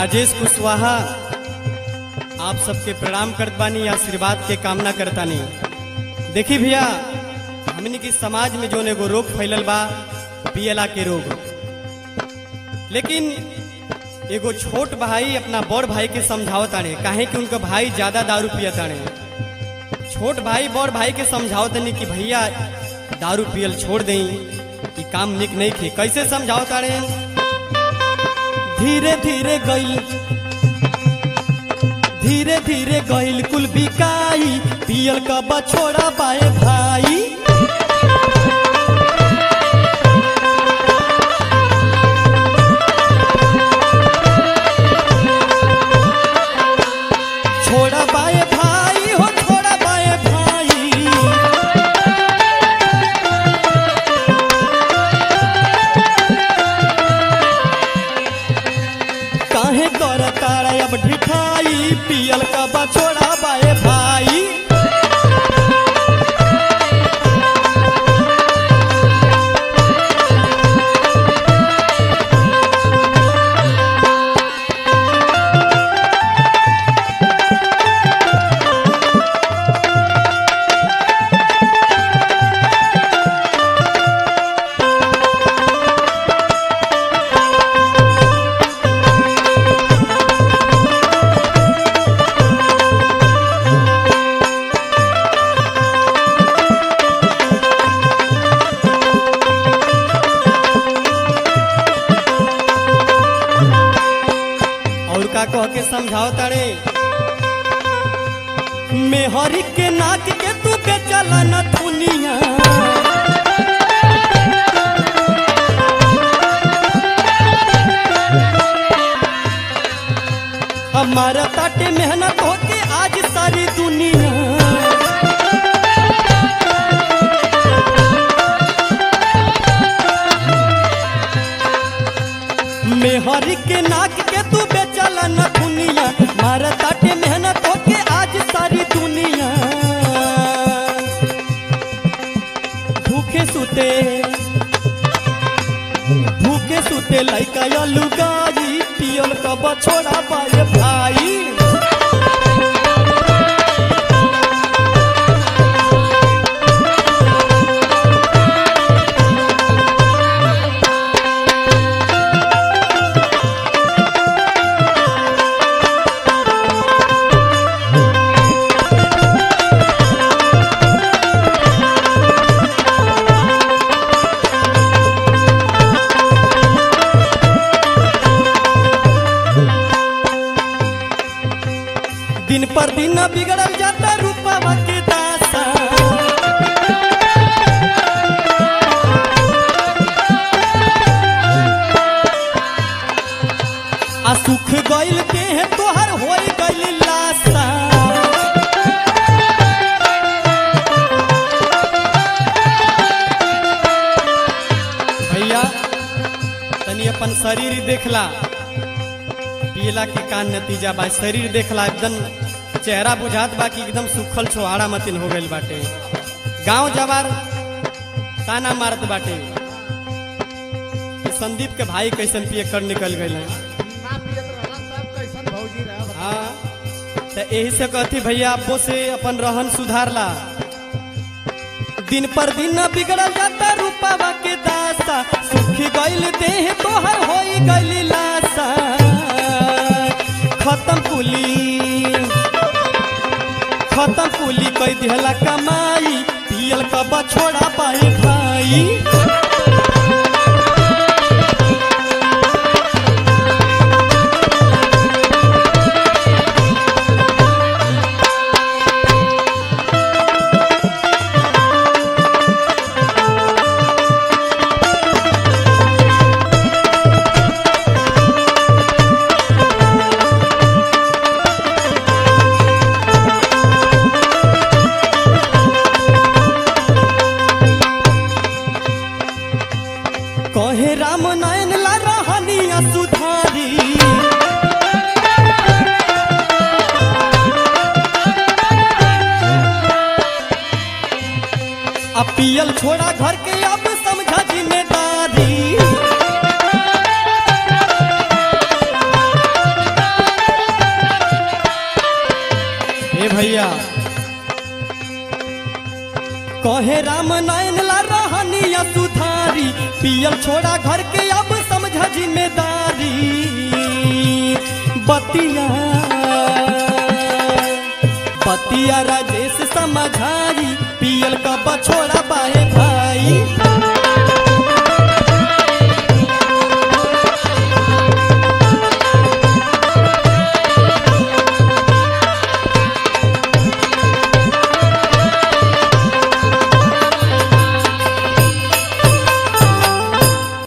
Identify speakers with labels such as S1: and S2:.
S1: राजेश कुशवाहा आप सबके प्रणाम करत बानी आशीर्वाद के कामना करतानी देखी भैया हमनी के समाज में जोन एगो रोग फैलल बा पियला के रोग लेकिन एगो छोट भाई अपना बड़ भाई के समझावत ताने काहे कि उनका भाई ज्यादा दारू पियत ताने छोट भाई बड़ भाई के समझावत ताने कि भैया दारू पियल छोड़ दें कि काम निक नहीं खे कैसे समझावत ताने धीरे धीरे गईल धीरे धीरे गईल कुल बिकाई पियल का बछोड़ा बाए भाई छोड़ा बाए भाई हो छोड़ा बाए भाई काहे कर तारा अब ढिठाई पियल का बछोड़ा बाए भाई और का कह के समझाओ तारे मेहरी के नाक के तू बेचला न दुनिया हमारा ताटे मेहनत होके आज सारी दुनिया मेहरी के नाक के तू बेचला न दुनिया मारा ताटे मेहनत होके आज सारी दुनिया भूखे सुते भूखे सुते लइका लुगाई पियल का बछोड़ा पाए भाई दिन पर दिन बिगड़ल जाता रूपवा के दासा आ सुख गइल के है तोहर होई गइल लासा भैया तनी अपन शरीर देखला पियला के का नतीजा बा शरीर देखला एकदम चेहरा बुझात बा कि एकदम सुखल छोहाड़ा मतिन हो गइल बाटे गांव जवार ताना मारत बाटे कि संदीप के भाई कैसन पिए कर निकल गइल हैं
S2: ना पियत रहला तब कैसन भौजी रहा
S1: हाँ तो यही से कहती भैया आपो से अपन रहन सुधारला दिन पर दिन न बिगड़ल जाता रूपावा के दासा सुखी गइल देह तोहर होई गइल लासा खत्म कुली खत्म कुली कई दिहला कमाई पियल का बछोड़ा पाए भाई कहे राम नयन ला रहनिया सुधारी अब पियल छोड़ा घर के अब समझा जिम्मेदारी भैया कहे राम नयन ला रहनिया सुधारी पियल छोड़ा घर के अब समझ जिम्मेदारी बतिया बतिया राजेश समझाई पियल का बछोड़ा बाए भाई